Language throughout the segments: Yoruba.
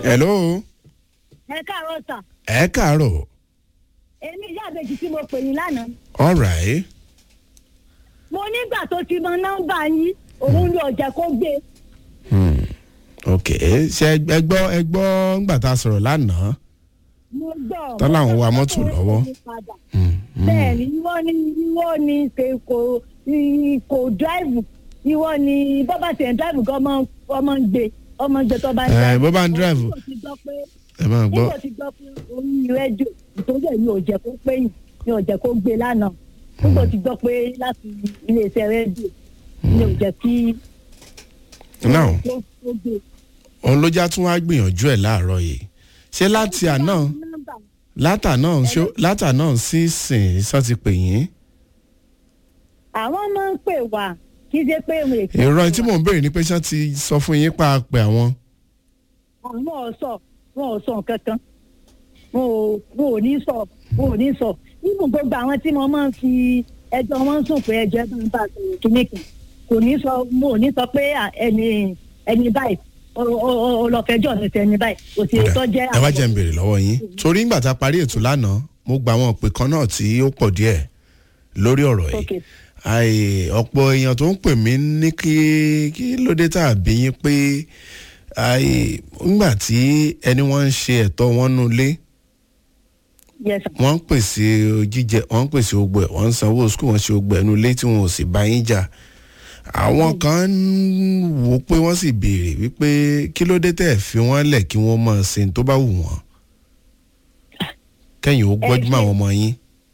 hello ẹ káàárọ̀ sà ẹ káàárọ̀ èmi ìyá àbèjì tí mo pè yín lánàá all right mo nígbà tó ti mọ nọ́mbà yín òun ni ọ̀jẹ̀ kó gbé hmm. ok ṣe ẹ gbọ́ ẹ gbọ́ ńgbà tá a sọ̀rọ̀ lánàá mo gbọ́ Tán láwọn wa mọ́tò lọ́wọ́. Hmm, hmm. bẹ́ẹ̀ ni ìwọ ni ìwọ ni ṣe kò ì- kò dráìvù ìwọ ni bọ́bá tiẹ̀ ń dráìvù gan ọmọ ọmọ ń gbé ọmọ ń gbé tó bá ń Eh, bó bá ń dráìvù. Nígbà tí gbọ́ pé ẹ máa gbọ́ nígbà tí gbọ́ pé orí rédíò ìtòjú ẹ̀ ní òjẹ̀ kó pé yìí ní òjẹ̀ kó gbé lánàá nígbà tí gbọ́ pé láti iléeṣẹ́ rédíò ní òjẹ̀ kí now kó kó gbé. òun ló já tún wá gbìyànjú ẹ̀ láàárọ̀ yìí ṣé láti àná Nọ́mbà látà náà ṣó látà náà sí sìn sọ ti pè yín àwọn máa ń pè wá kí ṣe pé òun èkó ìrọ̀ tí mò ń béèrè ni pé ṣé ti sọ fún yín pa pé àwọn àwọn ọ̀sọ̀ wọn ò sọ nǹkan kan wọn ò wọn ò ní sọ wọn ò ní sọ nínú gbogbo àwọn tí mo máa ń fi ẹjọ́ wọn sùn pé ẹjọ́ bá ń bá sọ̀rọ̀ kíní kan kò ní sọ mo ò ní sọ pé à, ẹni ẹni báyìí ọlọ́fẹ́jọ́ ní tẹni báyìí kò sí tó jẹ́ ẹ wá jẹ́ ń béèrè lọ́wọ́ yín torí ńgbà tá a parí ètò lánàá mo gba àwọn òpè kan náà tí ó pọ̀ díẹ̀ lórí ọ̀rọ̀ yìí Okay. àì ọ̀pọ̀ èèyàn tó ń pè mí ní kí kí ló dé tá a bí yín pé àì ńgbà tí ẹni wọ́n ń ṣe ẹ̀tọ́ wọn nú ilé Yes, sir. wọ́n ń pèsè jíjẹ wọ́n ń pèsè ogbẹ̀ wọ́n ń sanwó skul wọ́n ṣe ogbẹ̀ ẹnu ilé tí wọn ò sì bá yín jà àwọn kan ń wò ó pé wọ́n sì béèrè wípé kí ló dé tẹ̀ fi wọ́n lẹ̀ kí wọ́n máa ṣe ní tó bá wù wọ́n kẹ́yìn ó gbọ́jú mọ́ àwọn ọmọ yín.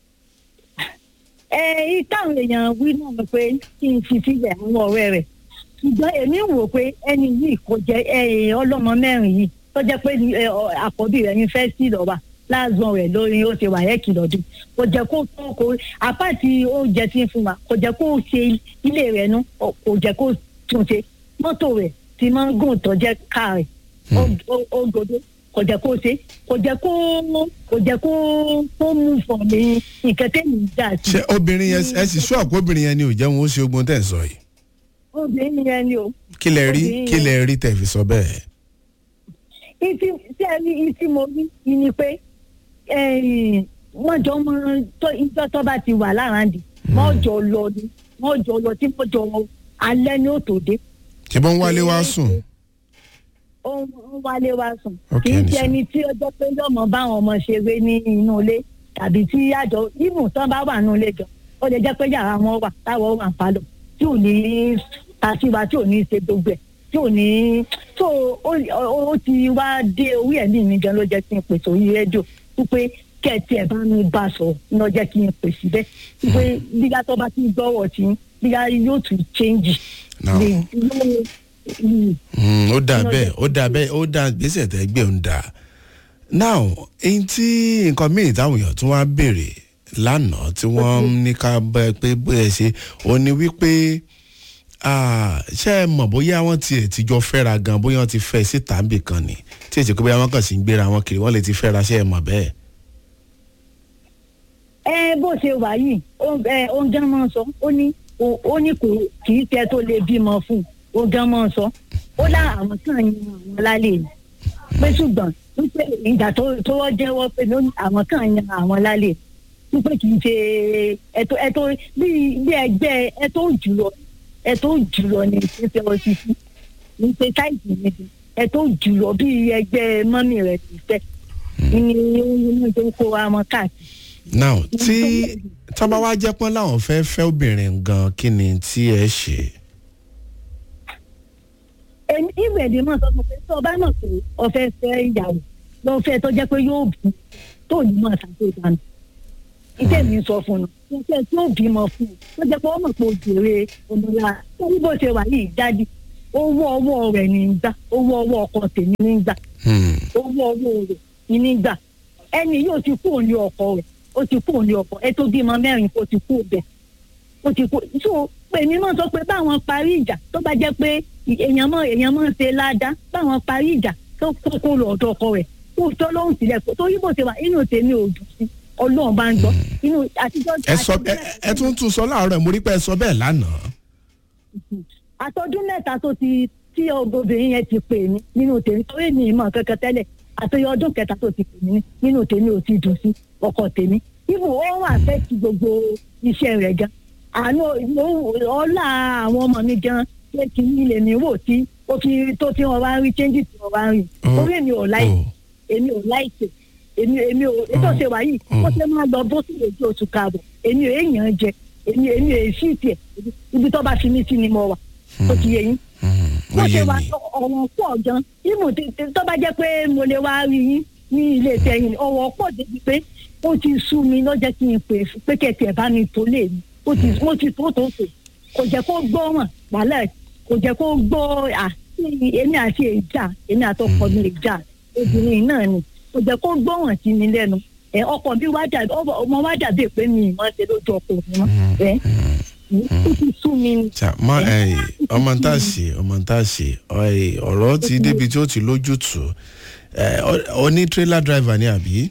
ẹ táwọn èèyàn wí náà ni pé kí n fi sílẹ̀ àwọn ọ̀rẹ́ rẹ̀ ṣùgbọ́n èmi ń wò pé ẹni yìí kò jẹ́ ẹ, ọlọ́mọ mẹ́rin yìí tó jẹ́ pé ẹ, ọ, àkọ́bí rẹ̀ ní fẹ́ẹ́ sí lọ́wọ́ láàzọ rẹ̀ lórí ó ti wà ẹ́kì lọ́dún kò jẹ́ kó tó kó àpáàtì oúnjẹ tí ń fún wa kò jẹ́ kó ṣe ilé rẹ̀ nú ọ, kò jẹ́ kó tún ṣe mọ́tò rẹ̀ ti máa ń gùn tó jẹ́ káà rẹ̀ ó- ó- ó gbọdọ̀ kò jẹ́ kó ṣe kò jẹ́ kó kò jẹ́ kó kó mú fọ̀ ní nǹkan tẹ́lẹ̀ dà sí ṣé obìnrin yẹn ẹ sì sọ àpò obìnrin yẹn ni ò jẹun ó ṣe ogun tẹ̀ ń sọ yìí obìnrin yẹn ni o. kí lẹ rí Obìnrin kí yẹn. lẹ rí tẹ̀ fi sọ bẹ́ẹ̀. ìtì tí ẹ rí ìtì mo rí i ni pé ẹ̀yìn, wọ́n jọ mọ tó ìjọ tó bá ti wà láràndì wọ́n jọ lọ ni wọ́n jọ lọ tí wọ́n jọ alẹ́ ní òtò dé. ṣé bọ́n wálé wá sùn. ó ń ó ń wálé wá sùn. Ok, kì í ní ṣe sùn. ẹni tí ó jẹ́ pé yọ̀mọ báwọn ọmọ ṣeré ní inú ilé tàbí tí àjọ ibùn tán bá wà nínú ilé jọ ó lè jẹ́ pé yàrá wọn wà táwọn wà ń palọ̀ tí ò ní tàṣíwá tí ò ní ṣe gbogbo ẹ̀ tí ò ní tó ó ó- ó ti wá dé orí ẹ̀mí mi gan ló jẹ́ kí n pèsè orí rédíò wípé kẹ́ẹ̀tì ẹ̀ bá mi bá sọ ló jẹ́ kí n pèsè bẹ́ẹ̀ wípé bíyá tó bá ti gbọ́wọ́ tí bíyá yóò tún change. Now. Lè- lè- mm. Mm, ó dà Iná bẹ́ẹ̀ jẹ́ ó dà bẹ́ẹ̀ ó dà gbèsè tẹ́ gbé ń dà. now eyín tí nǹkan míì táwọn èèyàn tún wá béèrè lánàá tí wọ́n ń ní ká bẹ́ pé bóyá ṣe ó ní wípé ah, ṣé ẹ mọ̀ bóyá wọ́n tiẹ̀ ti jọ fẹ́ra gan bóyá wọ́n ti fẹ́ síta níbì kan ni tí èsì pé bóyá wọ́n kàn sí ń gbéra wọn kiri wọ́n lè ti fẹ́ra ṣé ẹ mọ̀ bẹ́ẹ̀. ẹ bó ṣe wà yìí ó ẹ ó ń gán mọ́ sọ ó ní ó ó ní kò kì í tẹ tó lè bímọ fún un ó gán mọ́ sọ ó lá àwọn kan yan àwọn lálẹ́ ni pé ṣùgbọ́n wípé ìgbà tó tó wọ́n jẹ́wọ́ pé ló ní àwọn kan yan àwọn lálẹ́ wípé kì í ṣe ẹ̀tọ́ ẹ̀tọ́ bí bí ẹgbẹ́ ẹ̀tọ́ jùlọ ẹ̀tọ́ jùlọ ní ìpínlẹ̀ ọ̀ṣìṣì ní ṣe táìsì níbi ẹ̀tọ́ jùlọ bí ẹgbẹ́ mọ́mì rẹ̀ ti fẹ́ ní ní tó kó wa mọ́ káàkiri now tí tọ́ba wá jẹ́ pọ́n láwọn fẹ́ fẹ́ obìnrin gan kí ni tí ẹ ṣe. èmi ìwé èdè máa sọ fún pé tó o bá mọ̀ pé o fẹ́ fẹ́ ìyàwó lọ fẹ́ tó jẹ́ pé yóò bí tó ní mọ̀ ṣàtò ìdáná ìdè mi sọ fún un mo fẹ́ tí ó bímọ fún un tó jẹ́ pé ó mọ̀ pé o jèrè ọmọlá tó ní bó ṣe wà yìí jáde owó ọwọ́ rẹ̀ ní í gbà owó ọwọ́ ọkọ tèmi ní í gbà Hmm. owó ọwọ́ rẹ̀ ní í gbà ẹni yóò ti kú òní ọkọ rẹ̀ ó ti kú òní ọkọ ẹ tó bímọ mẹ́rin ó ti kú bẹ́ẹ̀ ó ti kú so èmi náà sọ pé báwọn parí ìjà tó bá jẹ́ pé èèyàn mọ èèyàn mọ ṣe ládàá báwọn parí ìjà tó kókó lọ ọ̀dọ̀ ọkọ rẹ̀ kó tọ́ lóhùn sílẹ̀ kó tó yíbò ṣe wà inú tèmi ò dùn sí ọlọ́run bá ń gbọ́ inú àtijọ́ ẹ sọ ẹ ẹ tún tún sọ láàárọ̀ mo rí pé ẹ sọ bẹ́ẹ̀ lánàá. àtọdún mẹ́ta tó ti tí obìnrin yẹn ti pè mí nínú tèmi torí mi ìmọ̀ kankan tẹ́lẹ̀ àtòyọ ọdún kẹta tó ti pè mí nínú tèmi ò ti dùn sí ọkọ tèmi ibù ó wà fẹ́ ti gbogbo iṣẹ́ rẹ̀ gan àánú ọlá àwọn ọmọ mi gan ṣé kí ní ilé mi wò tí ó fi tó tí wọn wá ń rí changes tí wọn wá ń rí Oh. torí èmi ò láì Oh. èmi ò láìsè èmi èmi ò ètò ṣe wà yìí Mm. ó ṣe máa lọ bó sì lè jẹ oṣù káàbọ̀ èmi ò èèyàn jẹ èmi èmi ò èsì tiẹ̀ ibi tó bá fi mí sí ni mo wà ó ti yẹ yín Hmm, ó bó yé ṣe wà mi ọ̀wọ́n pọ̀ gan ìmù tó bá jẹ́ pé mo lè wá rí yín ní ilé tẹ̀yìn ọ̀wọ́n pọ̀ débi pé ó ti sú mi lọ́jọ́ kí n pè é pé kẹ̀kẹ́ bá mi tó lè mi ó ti ó ti tó tó tó kò jẹ́ kó gbọ́ wọn wàhálà kò jẹ́ kó gbọ́ à èmi àti èjà èmi àtọkọ mi èjà obìnrin náà ni kò jẹ́ kó gbọ́ wọn sí mi lẹ́nu ẹ ọkọ bí wá dàbí ọmọ wá dàbí pé mi ìmọ̀ ṣe lójú ọkọ mi mọ́ ẹ ó ti sú mi ni. Ṣá, má ẹ ọmọ tá a ṣe ọmọ tá a ṣe ẹ, ọ̀rọ̀ ti débi tí ó ti lójútùú ẹ, ọ- ọ ní trailer driver ni àbí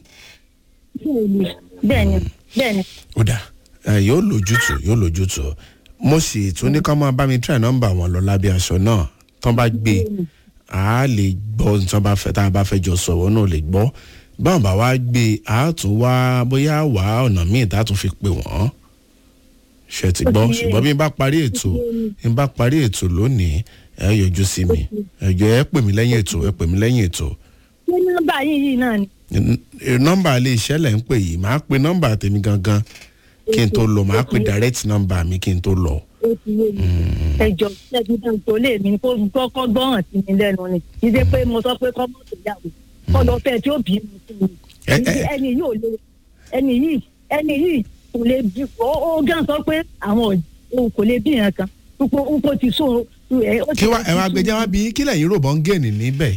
bẹ́ẹ̀ni bẹ́ẹ̀ni ó dà ẹ, yóò lójútùú yóò lójútùú mo sì tún ní ká máa bá mi try nọ́mbà wọn lọ lábẹ́ aṣọ náà tán bá gbé a lè gbọ́ ní tán bá fẹ́ tá a bá fẹ́ jọ sọ̀rọ̀ náà lè gbọ́ báwọn bá wá gbé a tún wá bóyá wá ọ̀nà míì tá a tún fi pè wọ́n ṣe ti gbọ́ Ó ti yé. ṣùgbọ́n bí n bá parí ètò bí n bá parí ètò lónìí ẹ yọjú sí mi ẹ jọ ẹ pè mí lẹ́yìn ètò ẹ pè mí lẹ́yìn ètò ṣé nọ́mbà yìí yìí náà ni. N- n- nọ́mbà ilé iṣẹ́ lẹ̀ ń pè yìí màá pe nọ́mbà tèmi gangan kí n tó lọ màá pe direct nọ́mbà mi kí n tó lọ. ó ti yé mi ẹjọ ṣẹbi náà tó lè mi kó kọ́kọ́ gbọ́ràn sí mi lẹ́nu ni kì í ṣe pé mo sọ pé kọ́ mọ́ tó yàwó kọ́ lọ fẹ́ tí ó bí mi sí mi Ẹ- ẹ- ẹni yìí ò lè ẹni yìí ẹni yìí kò lè bí ó ó gán sọ pé àwọn ò kò lè bí yẹn kan púpọ̀ púpọ̀ ti sún ẹ. ó ti- kí wá ẹ wá gbẹjẹ wá bí kí lẹ́yìn rò bọ́ ń gẹ̀ẹ́nì níbẹ̀.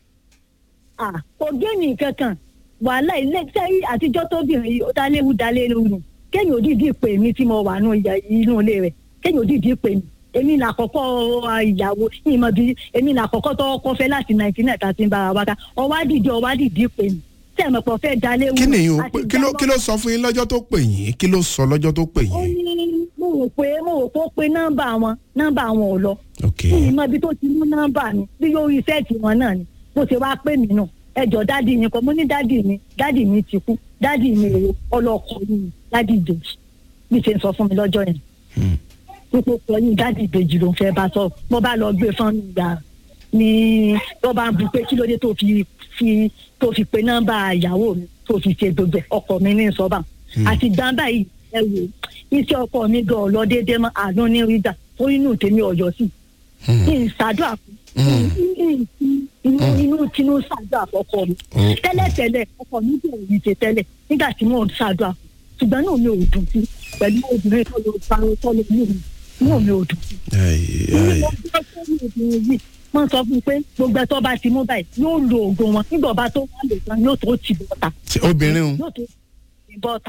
à kò géènì kankan wàhálà ilé sẹ́yìn àtijọ́ tóbìnrin yìí ó dá léwu dá léwu nù kéèyàn òdìdí pè mí tí mo wà nù ìyá inú ilé rẹ̀ kéèyàn òdìdí pè mí èmi là kọ́kọ́ ìyàwó ìmọ̀ bí èmi là kọ́kọ́ tọ́wọ́ kọ́ fẹ́ láti nàìjíríà tá a ti ń bára wa ká ọwádìí ọwádìí pè mí tẹ̀mọ̀ pọ̀ fẹ́ dá léwu. kí nìyí o àti kí ló ìgbàgbọ́- kí ló sọ fún yín lọ́jọ́ tó pè yín kí ló sọ lọ́jọ́ tó pè ó yín. ní mo rò pé mo rò pé ó pe nọ́mbà wọn nọ́mbà wọn ò lọ ok kí ni mọ ibi tó ti mú nọ́mbà mi bí yóò rí sẹ́ẹ̀tì wọn náà ni bó ṣe wá pè mí náà ẹjọ́ dádì yín kọ́ mo ní dádì mi dádì mi ti kú dádì mi èrò ọlọ́kọ yìí dádì ìbejì bí ṣe ń sọ fún mi lọ́jọ́ yẹn Hmm. púpọ̀ pọ̀ yìí dádì ìbejì ló ń fẹ́ bá sọ mo bá lọ gbé fún mi gbà ní tó bá ń bu pé kí ló dé tó fi fi tó fi pe nọ́mbà ìyàwó mi tó fi ṣe gbogbo ẹ̀ ọkọ mi ní sọ́bà àti gbàǹbà yìí ẹ wò iṣẹ́ ọkọ mi gan ọ̀lọ́ déédéé mọ́ àánú ní rídà ó inú tèmi ọ̀yọ́ sí Hmm. kí n ṣàdúrà fún Mm. inú inú tinú ṣàdúrà fọkọ mi Oh. tẹ́lẹ̀tẹ́lẹ̀ ọkọ mi bẹ̀rẹ̀ ní ṣe tẹ́lẹ̀ nígbà tí mò ń ṣàdúrà fún ṣùgbọ́n náà mi ò dùn sí pẹ̀lú obìnrin tó lọ bá tó lọ ní òun náà mi ò dùn sí. Ai, ai. mo gbọ́ sórí obìnrin yìí wọ́n sọ fún mi pé gbogbo ẹ̀tọ́ bá ti mú báyìí yóò lo oògùn wọn nígbà ọba tó wà lè tán yóò tó tì bọ́ta Ṣé obìnrin o yóò tó tì bọ́ta.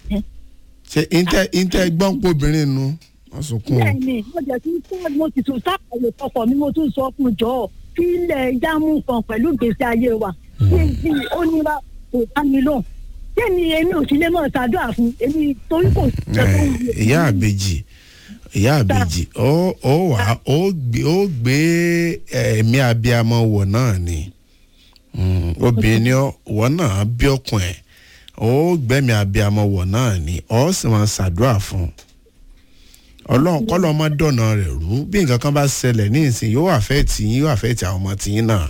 ṣe intẹ intẹ gbọ́n pé obìnrin nu wọ́n sunkún o. bẹ́ẹ̀ni mo jẹ tún sọ mo sì tún sáàyè ọkọ mi mo tún sọ fún jọ kí ilẹ̀ jámù kan pẹ̀lú ìgbésí ayé wa kí n bí ó ní bá kò bá mi lóhùn sẹ́ni èmi ò sí lè mọ̀ ṣàdúrà fún èmi torí kò sí ṣe tó ń wù Ẹ, ìyá àbèjì ìyá àbèjì ó ó wà ó gbé ó gbé ẹ̀mí abiyamọ wọ̀ náà ni Mm, obìnrin ni ọ- wọ́n náà bí ọkùn ẹ̀ ó gbẹ̀mí abiyamọ wọ̀ náà ni ó sì máa ṣàdúrà fún un ọlọ́run kọ́lọ́ ọmọ dọ̀nà rẹ̀ rú bí nǹkan kan bá ṣẹlẹ̀ ní ìsìn yóò àfẹ́ tì yín yóò àfẹ́ tì àwọn ọmọ tì yín náà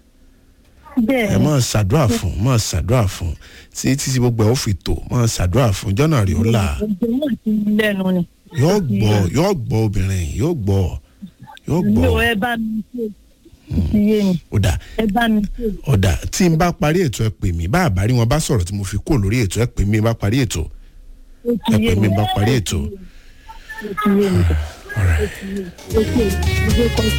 ẹ bẹ́ẹ̀ máa ṣàdúrà fún máa ṣàdúrà fún tí títí gbogbo ẹ̀ ó fi tò máa ṣàdúrà fún jọ́nà rí ó là ọjọ́ náà ti ń lẹ́nu ni. yóò gbọ́ yóò gbọ́ obìnrin yìí, yóò gbọ́ yóò mi gbọ́ ò ẹ bá mi ṣe ti yé mi ó dà ẹ bá mi ṣe. ó dà tí n bá parí ètò ẹ pè mí bá a bá rí wọn bá sọ̀rọ̀ tí mo fi kó lórí ètò ẹ pè mí bá parí ètò ó ti ẹ yé pè mi mí bá parí ètò. ó ti yé mi All right. ó ti yé mi ó ti yé mi.